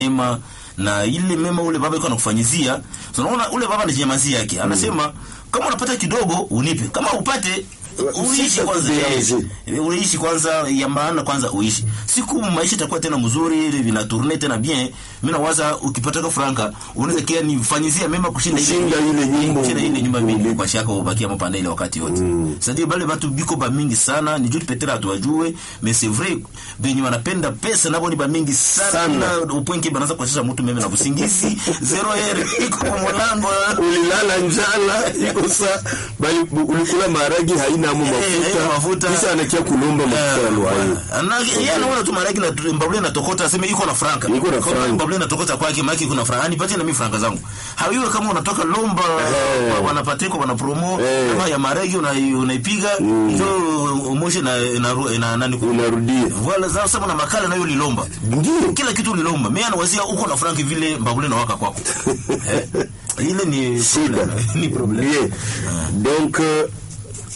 mema na ile mema ule baba iko anakufanyizia. So unaona ule baba anajinyamazia yake. Anasema kama unapata kidogo unipe. Kama upate uishi kwanza. Eh, uishi kwanza ya maana kwanza uishi. Siku maisha itakuwa tena mzuri, vina tourner tena bien. Mimi nawaza ukipata franka unaweza kia nifanyizia mema kushinda ile Kushinda ile nyumba. kushinda ile nyumba mbili kwa shaka ubakia mpanda ile wakati yote. Sasa bale watu biko ba mingi sana, ni juu petera tuwajue, mais c'est vrai benye wanapenda pesa nabo ni ba mingi sana, Sana. upwenke banaanza kuachesha mtu meme na kusingizi zero ere iko kwa mlango ulilala njala iko sa bali ulikula maharagi haina amo Eh, haina mafuta mafuta. kisha anakia kulomba mafuta ya luhayo na yeye anaona tu maraki na mbabule na tokota aseme iko na franka Iko na Kama franka. mbabule na tokota kwake maki kuna franka nipatie na mimi franka zangu hawiwe kama unatoka lomba Eh. wanapateko wana promo Eh. kama ya maragi unai- unaipiga ndio umoshe na na, na, na nani ku- unarudia Voilà, za sema na makala nayo lilomba ndio kila kitu lilomba mimi anawazia uko na franki vile mbabule na waka kwako eh? ile ni shida ni problem bien donc euh,